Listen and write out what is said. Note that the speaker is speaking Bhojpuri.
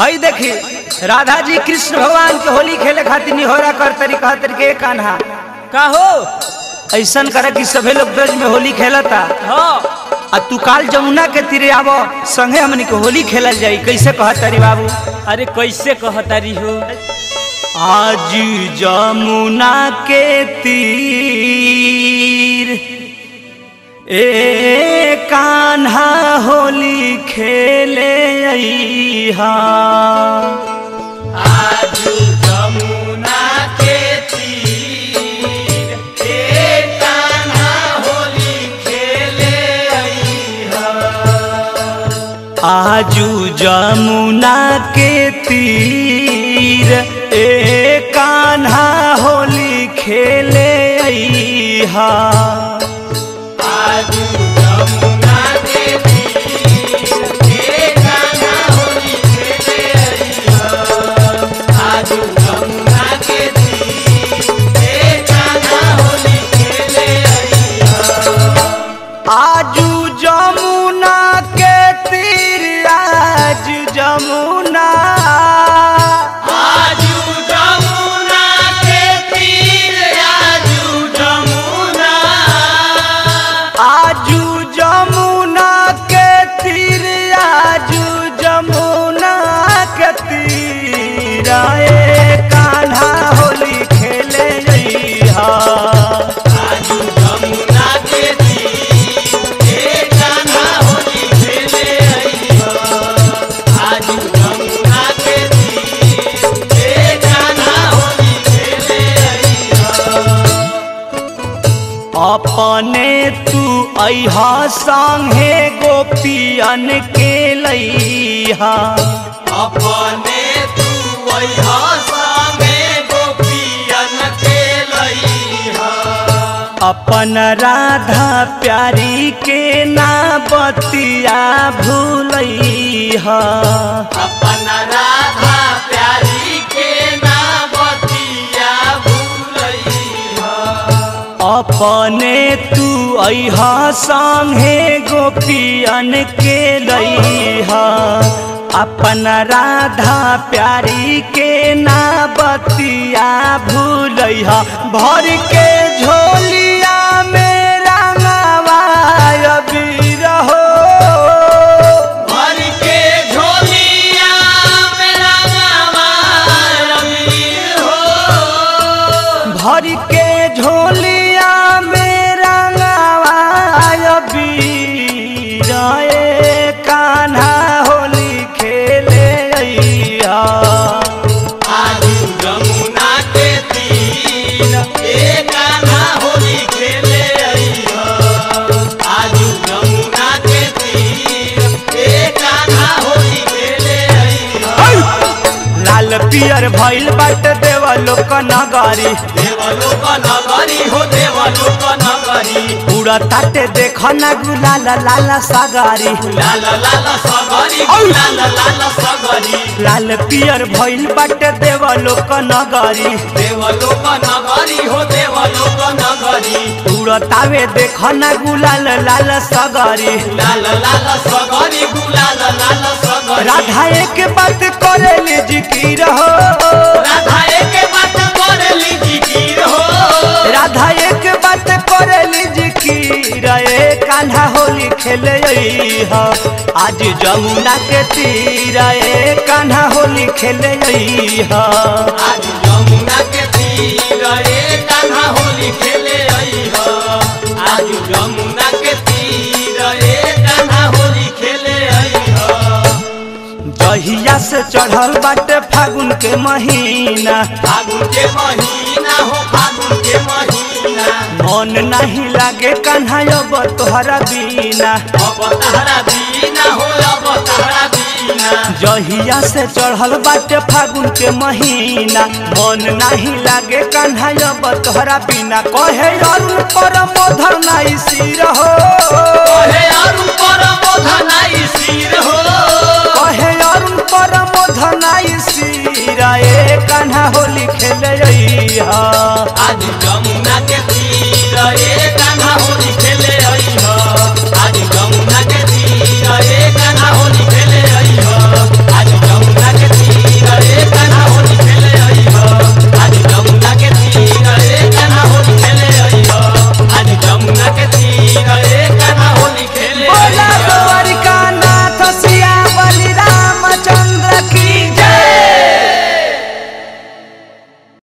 हई देखी राधा जी कृष्ण भगवान के होली खेले खातिर निहोरा कर तरी कह तरी के कान्हा का हो ऐसन करे कि सभे लोग ब्रज में होली खेलता हाँ आ तू काल जमुना के तीरे आवो संगे हमनी के होली खेलल जाई कैसे कह तरी बाबू अरे कैसे कहतारी हो आज जमुना के तीर ए कान्हा होली खेले अइहा आज जमुना के तीर ए कान्हा होली खेले अइहा आजू जमुना के तीर ए कान्हा होली खेले अइहा आजू जमुना के तीर ए कान्हा होली खेले अइहा आजू जमुना के तीर ए कान्हा होली खेले अइहा आजू जमुना के तीर आज जमुना आजू जमुना के तीर आजू जमुना आजू जमुना के तीर आजू जमुना के तीर ए कान्हा होली खेले जइहा आजू जमुना के तीर ए कान्हा होली खेले अइहा आजू जमुना के तीर ए कान्हा होली खेले अपने तू अहा संगे गोपियन के लइहा अपने तू अहा संगे गोपियन के लइहा अपन राधा प्यारी के ना बतिया भूलइहा अपन राधा प्यारी के ना बतिया भूलइहा अपने तू अहा संगे गोपियन के लइहा अपन राधा प्यारी के ना बतिया भूलइहा भर के झोलिया में रंगवाय बीर हो भर के झोलिया में रंगवाय बीर हो भर के झोलिया में रंगवाय बीर ए कान्हा होली खेले अइहा आजू जमुना के तीर ए कान्हा होली खेले अइहा आजू जमुना के तीर ए कान्हा होली खेले अइहा लाल पियर भइल बाट देवलोक नगरी देवलोक नगरी हो देवलोक नगरी पूरा ताटे देख ना गुलाल लाल सागरी लाल लाल सगरी लाल लाल सगरी लाल पियर भइल बाट देवलोक नगरी देवलोक नगरी हो देवलोक नगरी पूरा तावे देख ना गुलाल लाल सागरी लाल लाल सगरी गुलाल लाल सगरी राधा एक बात करेली जिकिर हो राधा एक बात करेली जिकिर हो राधा एक बात करेली जिकिर ए कान्हा होली खेले अइहा आज जमुना के तीर ए कान्हा होली खेले अइहा आज यमुना के तीर ए कान्हा होली खेले अइह आज यमुना के तीर ए कान्हा होली खेले अइह जहिया से चढ़ल बाटे फागुन के महीना फागुन के महीना हो फागुन के महीना मन नहीं लागे कान्हा अब तोहरा बिना अब तहरा बीना हो अब तहरा बीना जहिया से चढ़ल बाटे फागुन के महीना मन नहीं लागे कान्हा अब तोहरा बिना कहे अरुण पर मोधर नहीं सिर हो कहे अरुण पर मोधनाई सिर हो कहे अरुण पर मोधर नहीं सिर ए कान्हा होली खेले अइहा आज यमुना